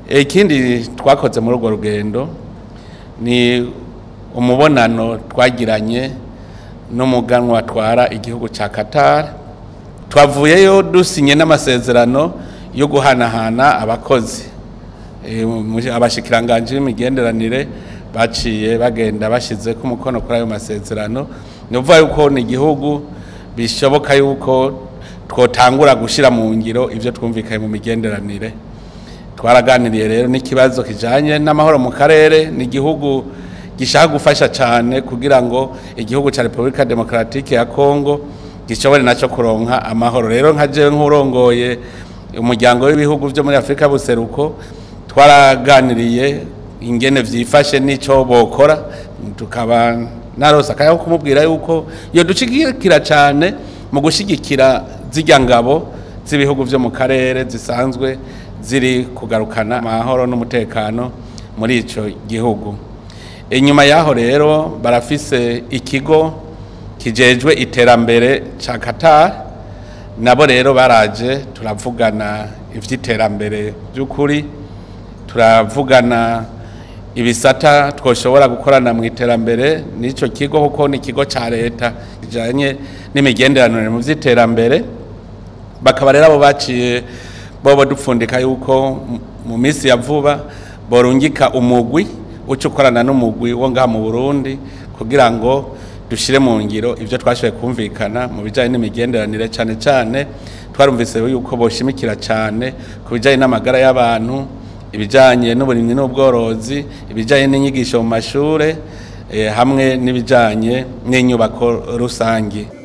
ikindi twakoze muri urwo rugendo ni umubonano twagiranye n'umuganwa atwara igihugu cya Qatar twavuyeyo dusinye n'amasezerano yo guhanahana abakozi Eh, mu- abashikiranganje b'imigenderanire baciye bagenda bashize ku mukono kuri ayo masezerano ni ukuvuga yuko ni igihugu bishoboka yuko twotangura gushyira mu ngiro ibyo twumvikanye mu migenderanire twaraganiriye rero n'ikibazo kijanye n'amahoro mu karere ni igihugu gishaka gufasha cyane kugira ngo igihugu cya repubulika demokaratike ya kongo gishobore nacyo kuronka amahoro rero nka jewe nk'urongoye umuryango w'ibihugu byo muri afurika buseruko twaraganiriye ingene vyifashe n'ico bokora tukaba narose akaya ko kumubwira yuko iyo dushigikira cyane mu gushigikira zirya ngabo z'ibihugu byo mu karere zisanzwe ziri kugarukana amahoro n'umutekano muri ico gihugu inyuma yaho rero barafise ikigo kijejwe iterambere ca Qatar nabo rero baraje turavugana ivy'iterambere by'ukuri turavugana ibisata twoshobora gukorana mu iterambere n'ico kigo kuko ni ikigo ca leta kijanye n'imigenderanire mu vy'iterambere bakaba rero abo baciye bobo dupfundika yuko mu- mu minsi ya vuba borungika umugwi uca ukorana n'umugwi wo ngaha mu Burundi kugira ngo dushire mu ngiro ivyo twashoboye kumvikana mu bijanye n'imigenderanire cane cane twarumvise yuko boshimikira cane ku bijanye n'amagara y'abantu ibijanye n'uburimyi n'ubworozi ibijanye n'inyigisho mu mashure eh, hamwe n'ibijanye n'inyubako rusangi